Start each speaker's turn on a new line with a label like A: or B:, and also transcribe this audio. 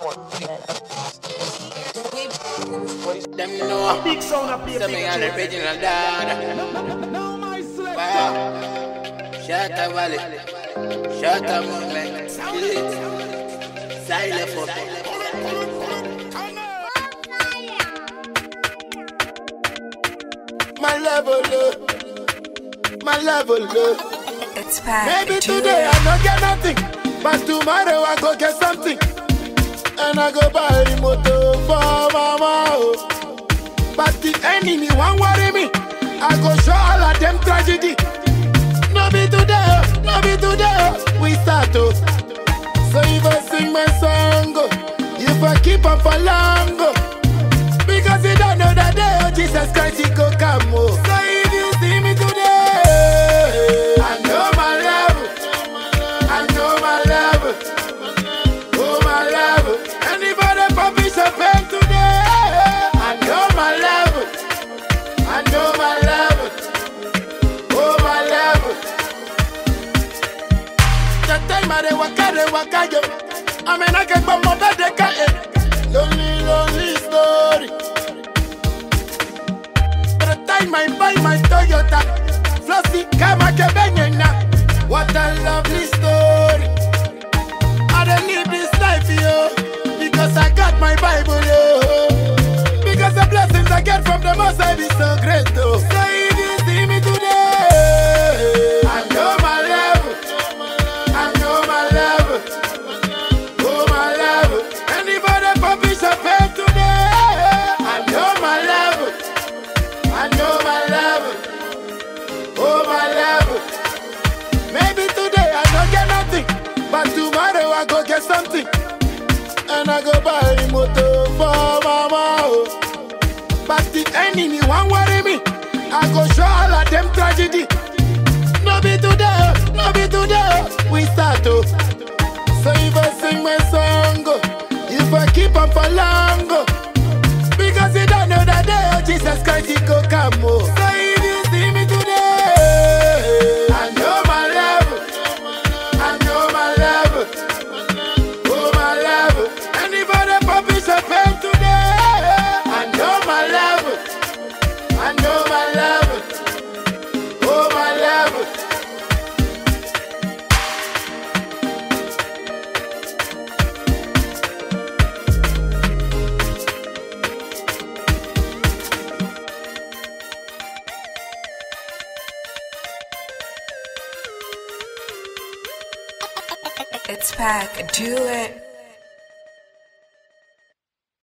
A: Them know
B: Big sound up here.
A: Some me on the original dad
B: Now my select.
A: Wow Shut up Valley Shut up movement Silent for
C: My level up, my level up.
D: It's back.
C: Maybe
D: Do
C: today
D: it.
C: I don't get nothing, but tomorrow I go get something. And I go buy the motor for mama. oh. But the enemy won't worry me. I go show all of them tragedy. No be today, oh, no be today. oh, We start to. So if I sing my song, oh, if I keep on for long, oh, because you don't know that day, oh, Jesus Christ, he go come, oh. So if you see me today, I know my level, I know my level, oh my level. Anybody publish a pen today, I know my level, I know my level, oh my level. The time I dey waka, dey waka, yo. I mean, I can come up at the car, eh. Lonely, lonely story. By the time I buy my Toyota, Flossy, Kama, Kebenyena. What a lovely story. I don't live this life, yo. Because I got my Bible, yo. Because the blessings I get from the Most High be so great, though. So if you see me today, I know my level. I know my level. Oh, my level. Anybody publish a pen today? I know my level. I know my level. Oh, my level. Maybe today I don't get nothing, but tomorrow I go get something. And I go buy the motor for mama. Oh. But the enemy won't worry me. I go show all of them tragedy. No be today, no be today. We start to. So if I sing my song, oh, if I keep on for long, oh, because you don't know that day, oh, Jesus Christ, he go come, oh. So if you see me today, I know my level, I know my level, oh my level. Anybody publish a pen today, I know my level, I know my level, oh my level.
D: It's back. Do it.